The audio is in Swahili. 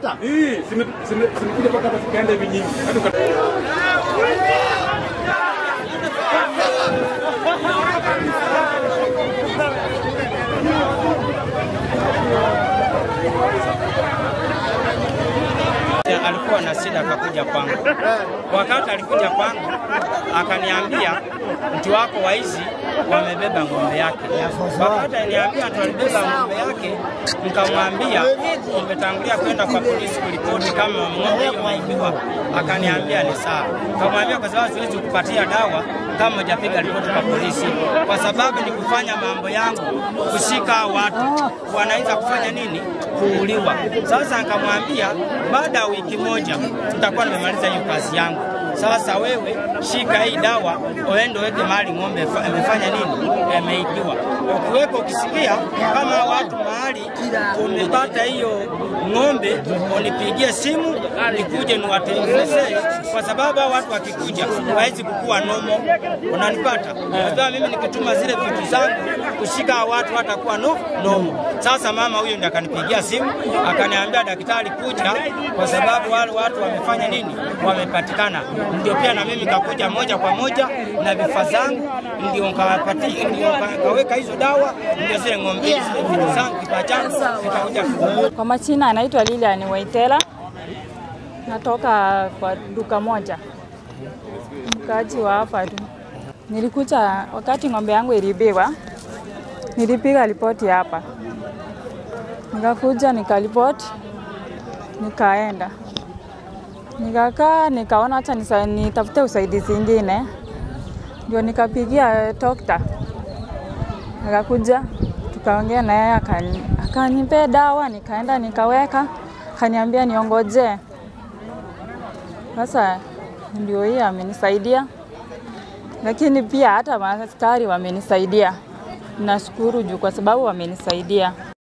hata Hii zime- zime- zimekuja mpaka hapa zikaenda hivi nyingi. Hadi uka- alikuwa na shida akakuja kwangu. Wakati alikuja kwangu akaniambia mtu wako waizi wamebeba ng'ombe yake. Wakati aliniambia mtu alibeba ng'ombe yake, nikamwambia nimetangulia kwenda kwa polisi kuripoti kama ng'ombe hiyo imeibiwa. Akaniambia ni sawa. Nikamwambia kwa sababu siwezi kupatia dawa kama hujapiga ripoti kwa polisi, kwa sababu ni kufanya mambo yangu, kushika watu wanaweza kufanya nini, kuuliwa. Sasa nikamwambia baada ya wiki moja nitakuwa nimemaliza hiyo kazi yangu. Sasa wewe shika hii dawa, uende uweke mahali ng'ombe fa- imefanya nini, imeibiwa. Ukiweka ukisikia kama watu mahali umepata hiyo ng'ombe, unipigie simu nikuje niwatengenezee, kwa sababu hao watu wakikuja hawezi kukua nomo. Unanipata? Kwa sababu mimi nikituma zile vitu zangu kushika hao watu watakuwa no nomo. Sasa mama huyo ndiye akanipigia simu akaniambia, daktari, kuja kwa sababu wale watu wamefanya nini, wamepatikana. Ndio pia na mimi kakuja moja kwa moja na vifaa zangu, ndio nkawapati, ndio nka- kaweka hizo dawa, ndio zile ng'ombe, zile vitu zangu, kifaa changu nikakuja Kwa majina anaitwa Lilian Waitela, natoka kwa duka moja, mkaaji wa hapa tu. Nilikuja wakati ng'ombe yangu ilibiwa, nilipiga ripoti hapa, nikakuja nikaripoti, nikaenda nikakaa, nikaona acha nisa- nitafute usaidizi ingine, ndio nikapigia dokta akakuja tukaongea na yeye akani- akanipea dawa, nikaenda nikaweka, akaniambia niongojee. Sasa ndio hii amenisaidia, lakini pia hata maaskari wamenisaidia. Nashukuru juu kwa sababu wamenisaidia.